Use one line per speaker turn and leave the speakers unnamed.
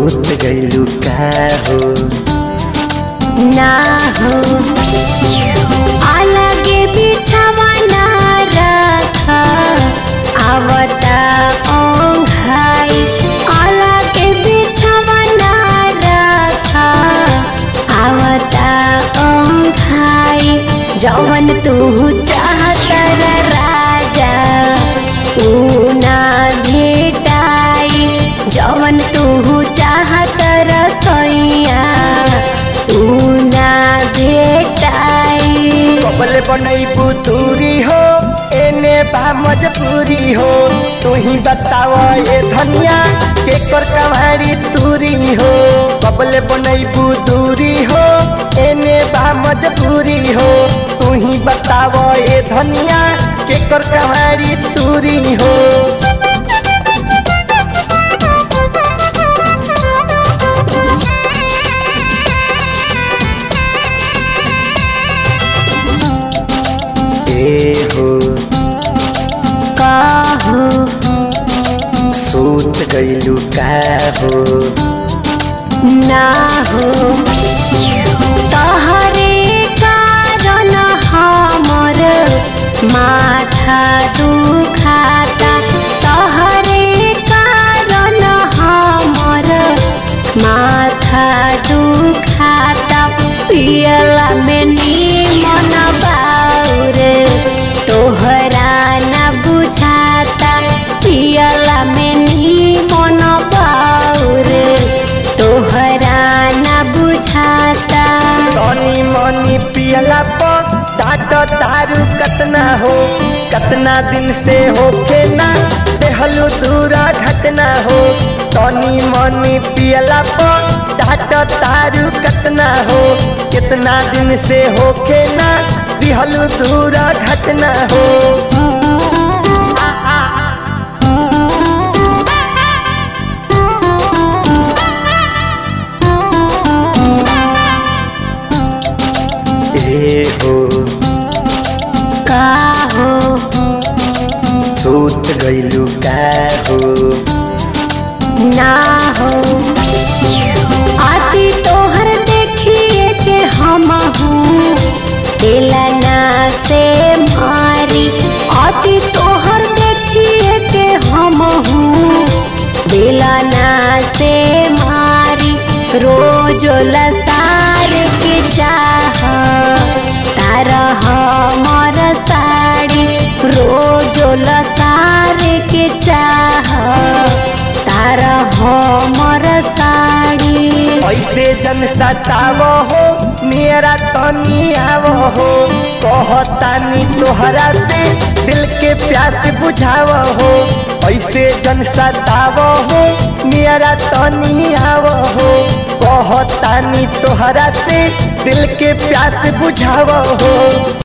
सूत गइलू का हो
ना हो अलगे बिछावा ना रखा आवता ओंघाई अलगे बिछावा ना रखा आवता ओंघाई जवन तू चाहता रे राजा ऊ ना भेटाई जवन तू चाहत रसोइया ऊ ना भेटाई
कबल बनैबू दूरी हो एने बा मजबूरी हो तू ही बताव ए धनिया के कर कमारी दूरी हो कबल बनैबू दूरी हो एने बा मजबूरी हो तू ही बताव ए धनिया के कर कमारी दूरी हो ए हो
काहो
सूत गइलू का हो
ना हो तहरे कारण हमर माथा दुखाता तहरे कारण हमर माथा दुखाता पियला में निमन बाउर तोहरा न बुझाता पियला में निमन बाउर तोहरा न बुझाता
तनी मनी पियला पर डाट तारू कतना हो कतना दिन से होके ना देहलू दूरा घटना हो तनी मनी पियला पर डाट तारू कतना हो कितना दिन से होके ना दिहलू दूरा घटना हो ए हो
का हो
सूत गइलू का हो
ना हो आती तोहर देखिए के हम हूँ दिलना से मारी आती तोहर देखिए के हम हूँ दिलना से मारी रोज लसार के चाह तारा हमर साड़ी रोज लसार के चाह तारा हमर साड़ी
ऐसे जन सताव हो मेरा तनी आव हो कहतानी तोहरा से दिल के प्यास बुझाव हो ऐसे जन सताव हो मेरा तनी आव हो कहतानी तोहरा से दिल के प्यास बुझाव हो